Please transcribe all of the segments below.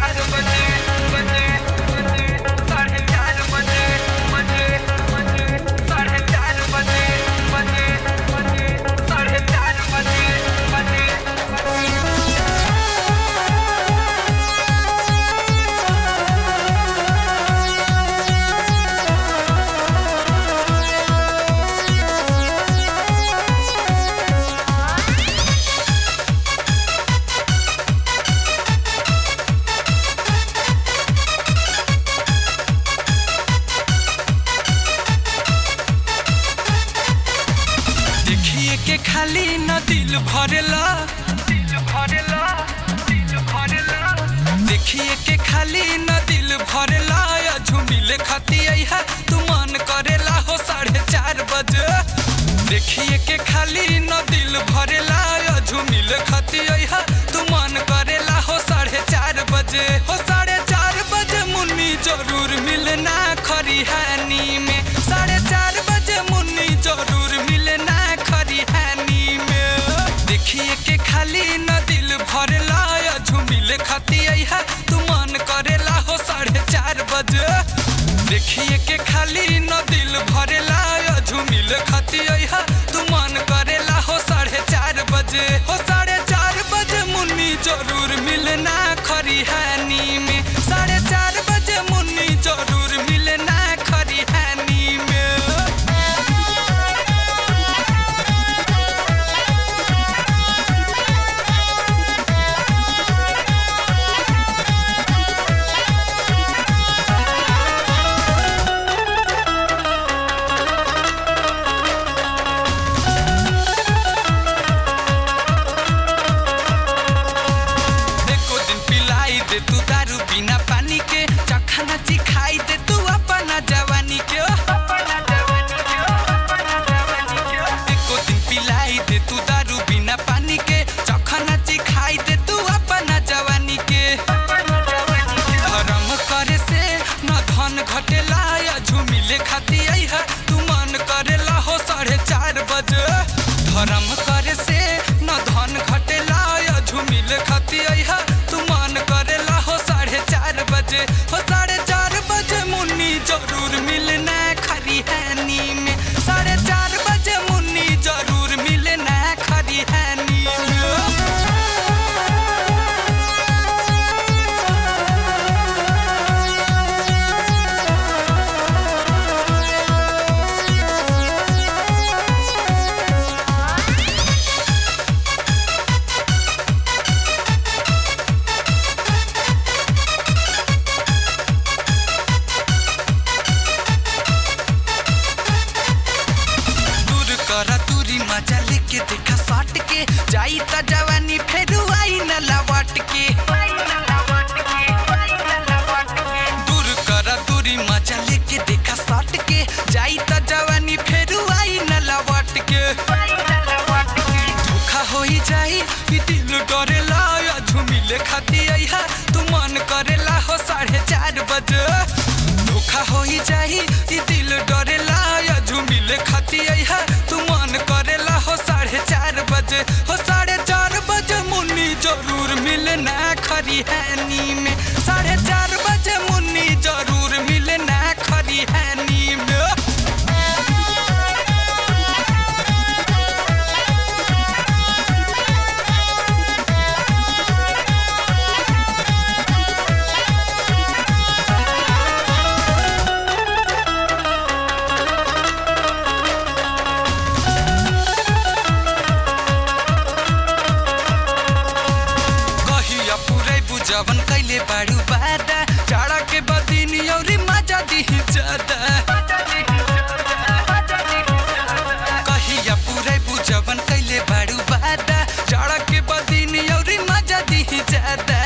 चार बजे बजे बजे साढ़े चार बजे बजे बजे साढ़े चार बजे बजे बजे साढ़े चार बजे बजे बजे देखिए के खाली न दिल भरेला दिल भरेला दिल भरेला देखिए के खाली न दिल भरेला या झुमिले खाती है तू मन करेला हो साढ़े चार बजे देखिए के खाली न दिल भरेला या झुमिले खाती है तू मन करेला हो साढ़े चार बजे हो साढ़े चार बजे मुन्नी जरूर मिलना खरिहानी में साढ़े चार बजे मुन्नी जरूर मिलना खरिहानी में देखिए के खाली न दिल भरेला या झुमिले खाती है तू मन करेला हो साढ़े चार बजे देखिए के खाली न दिल भरेला या झुमिले खाती है तू मन करेला हो साढ़े चार बजे हो साढ़े चार बजे मुन्नी जरूर मिलना खरिहानी में साढ़े चार बजे मुन्नी जरूर मिलना खरिहानी में एको दिन पिलाई दे तू दारू बिना पानी के चखना चिखाई दे तू अपना जवानी के अपना जवानी क्यों अपना जवानी क्यों एको दिन पिलाई दे तू दारू बिना पानी के चखना चिखाई दे तू अपना जवानी के अपना जवानी क्यों धर्म करे से न धन घटेला या झुमिले खाती आई है तू मन करेला हो साढ़े चार बजे धर्म करे से न धन घटेला या झुमिले खाती आई है तू मन करेला हो साढ़े चार बजे हो साढ़े चार बजे मुन्नी जरूर मिलना खरिहानी में साढ़े चार बजे मुन्नी जरूर मिलना खरिहानी में दूर करा दूरी मजा लेके देखा सट के जाई त जवानी फेर आई न लौट के दूर करा दूरी मजा लेके देखा सट के जाई त जवानी फेर आई न लौट के धोखा होई जाई ई दिल डरेला या झुमिले खाती आई है तू मन करेला हो साढ़े चार बजे धोखा होई जाई ई दिल डरेला या झुमिले खाती आई है तू मन करेला हो साढ़े चार बजे हो साढ़े चार बजे मुन्नी जरूर मिलना खरिहानी में साढ़े चार बजे मुन्नी जरूर मिलना खरिहानी में कहिया पुरै बुझवन कैले बाडू बादा चाडा के बदिन औरी मजा दिही ज्यादा कहिया पुरै बुझवन कैले बाडू बादा चाडा के बदिन औरी मजा दिही ज्यादा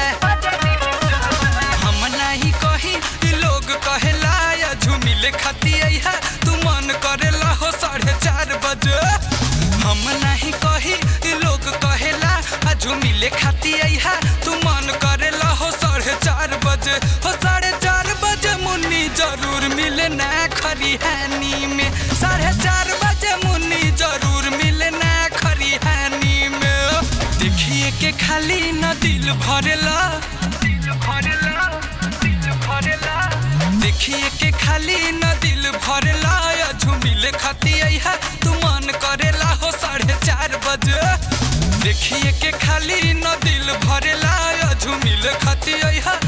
हम नाही कही ई लोग कहेला या झुमिले खाती आई है तू मन करेला हो साढ़े चार बजे हम नहीं कही ई लोग कहेला आ झुमिले खाती आई है तू मन करेला हो साढ़े चार बजे हो साढ़े चार बजे मुन्नी जरूर मिलना खरिहानी में साढ़े चार बजे मुन्नी जरूर मिलना खरिहानी में देखिए के खाली न दिल भरेला दिल भरेला दिल भरेला देखिए के खाली न दिल भरेला या झुमिले खाती है तू मन करेला हो साढ़े चार बजे देखिए के खाली न दिल भरेला या झुमिले खाती है